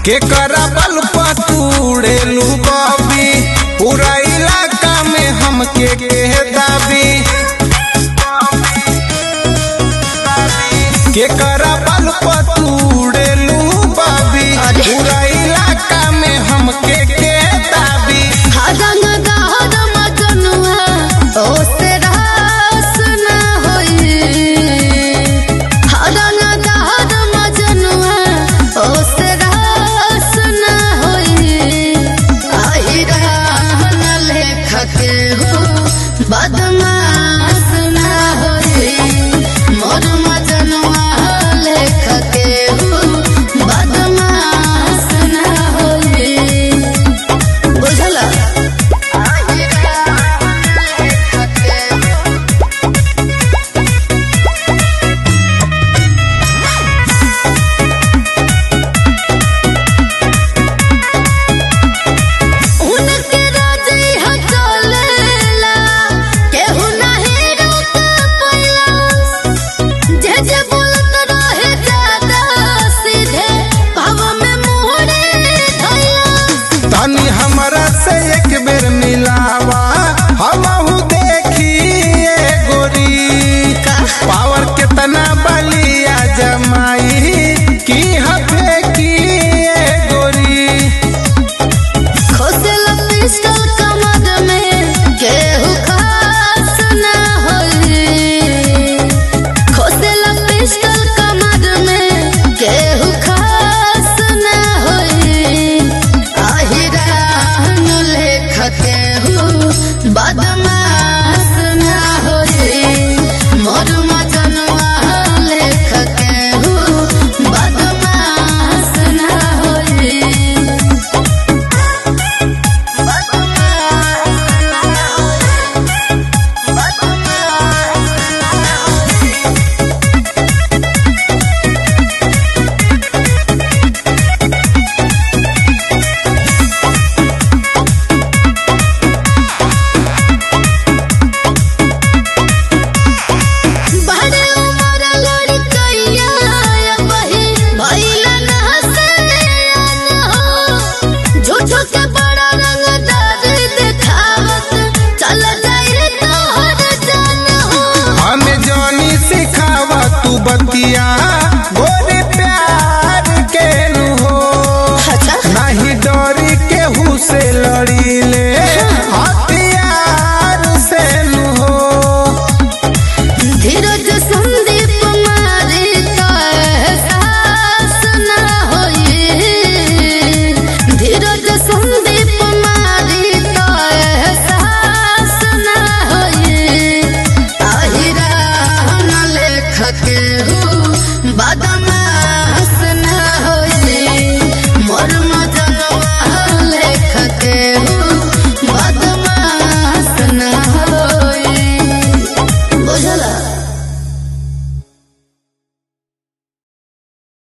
के करा बल पतूड़ेलू बबी पूरा इलाका में हमके के दाबी के करा बल पतूड़ेलू बबी पूरा इलाका में हमके के दाबी हदन दहद मजनुआ ओसे रास न होई हदन दहद मजनुआ ओसे रास न होई आई रहन लेख के हो बदमाश न होई मोर मजनुआ लेख के हो बदमाश न होई बुझला उनके राजे हचलेला केहू नाही रोक पैला जे जे बोलत रहे ज्यादा सीधे भाव में मोहरे धैला तनी हमरा से एक बेर मिलावा हमहू देखिए गोरी पावर कितना बलिया जमाई की हफे की गोरी खोसेला पिस्टल कमर में केहू खास ना होई खोसेला पिस्टल कमर में केहू खास ना होई आहिरान लेख केहू बदमाश ना होई मोर मजनुआ लेख केहू बदमाश ना होई बड़े उमर लड़कइया बही भइला ना हसैया हो झूठो के बड़ा रंगदार देखावत चल जाए तोहर जान हो हमें जानी सिखावा तू बतिया